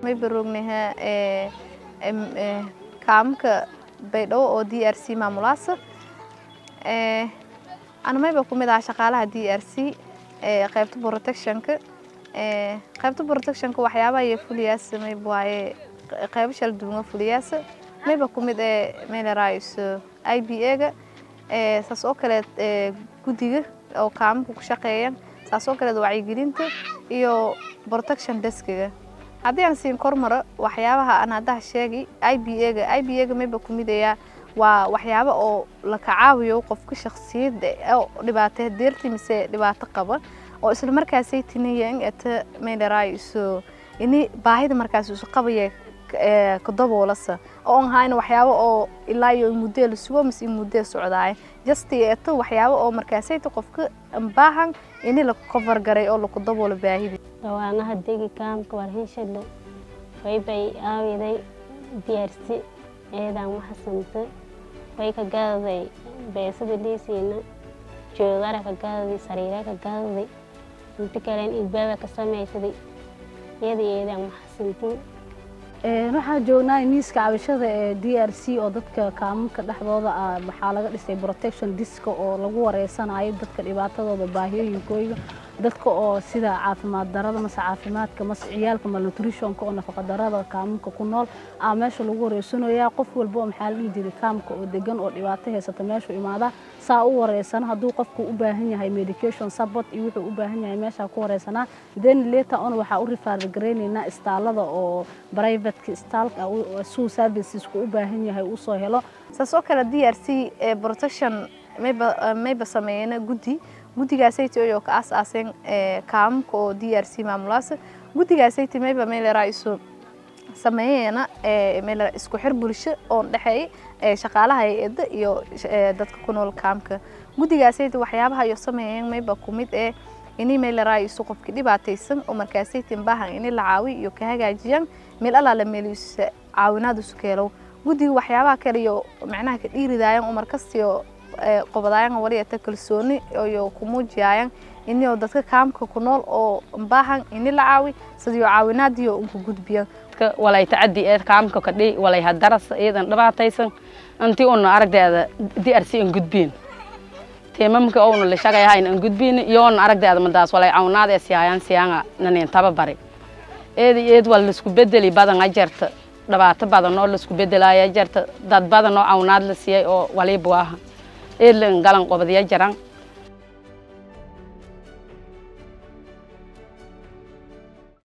may barognaha kaamka baydhabo oo d r c maamulaasa ana mayba ku mid aha shaqaalaha d r c qaybta protectionka qaybta protectionka waxyaabaha iyo fuliyaasa mayb waaye qaybo shala duwan fuliyaasa mayba ku mid ee meelaraayiso i b a-ga saas oo kaleed guddiga oo kaamka ku shaqeeyan saas oo kaleed wacyigelinta iyo protection deskiga haddii aan siin kormaro waxyaabaha aan haddaha sheegi i b a-ga i b a-ga mayba ku midayaa waa waxyaabo oo la kacaawiyo qofka shaksiyadda oo dhibaato deerti mise dhibaato qaba oo isla markaasay tinayan ata meelaraayiso ini baahida markaas isu qabaya kadoboolasa oo on hayna waxyaabo oo ilaa iyo muddee la sugo mise muddee socdaay justi eto waxyaabo oo markaasayta qofka baahan ini la cover garay oo laku daboolo baahida dhawaanaha degi kaamka warhinshadle waybay aawiday diyaarsi eedaan waxasanta way ka gaadaday beesada liisiina joogara ka gaadaday sariira ka gaadaday inta kalen ilbaaba ka samaysaday iyada eedaan waxasantiin waxaan joognaa miiska cabashada ee d r c oo dadka kaamamka dhexdooda ah waxaa laga dhisay protection diska oo lagu wareysanayo dadka dhibaatadooda baahiyooyinkooyga dadka oo sida caafimaad darada mase caafimaadka mase ciyaalka malnutritionka oo nafaqa darada kaamamka ku nool aa meesha lagu wareysanayaa qof walba oo maxaa la dhihi jiray kaamka oo degan oo dhibaato haysata meeshu imaadaa saa u wareysana hadduu qofku u baahan yahay medication support iyo wuxuu u baahan yahay meeshaa ku wareysanaa then later on waxaa u rifaargareynaynaa istaalada oo privateka istaalka suu servicesku u baahan yahay uu soo helo saas oo kale d r c protection mayba mayba sameeyena guddi guddigaasayt oo ka aas-aaseen kaamamka oo d r c maamulaasa guddigaasayt mayba meeleraiso sameeyena meelera isku xir bulsho oo dhexeey shaqaalaha hay-adda iyo dadka ku nool kaamka guddigaasayt waxyaabaha iyo sameeyeen mayba ku mid ee ini meeleraiso qofki dhibaataysan oo markaasaytin baahan ini la caawi iyo ka hagaajiyaan meel allaala meeliisa caawinaad isu keelow guddiga waxyaabaha kale iyo macnaha ka dhiiridaayan oo markastiyo qobadaayan waliyata kalsooni iyo ku muujiyaayan inio dadka kaamka ku nool oo baahan ini la caawi sidiyo caawinaadiyo unku gudbiyan walay tacadi ee kaamka kadhi walay hadaras iyadan dhibaataysan intii una aragdeeda diarsi an gudbiin teemamka ouna la shaqayhayn an gudbiin iyoona aragdeeda madaas walay cawnaad ee siyaayaan siyaanga nanin tababari eed eed wal laisku bedeli badan ajarta dhibaato badan oo laisku bedelaya jarta dad badan oo cawnaad la siiyay oo waliba waaha eed la galan qobadiya jaran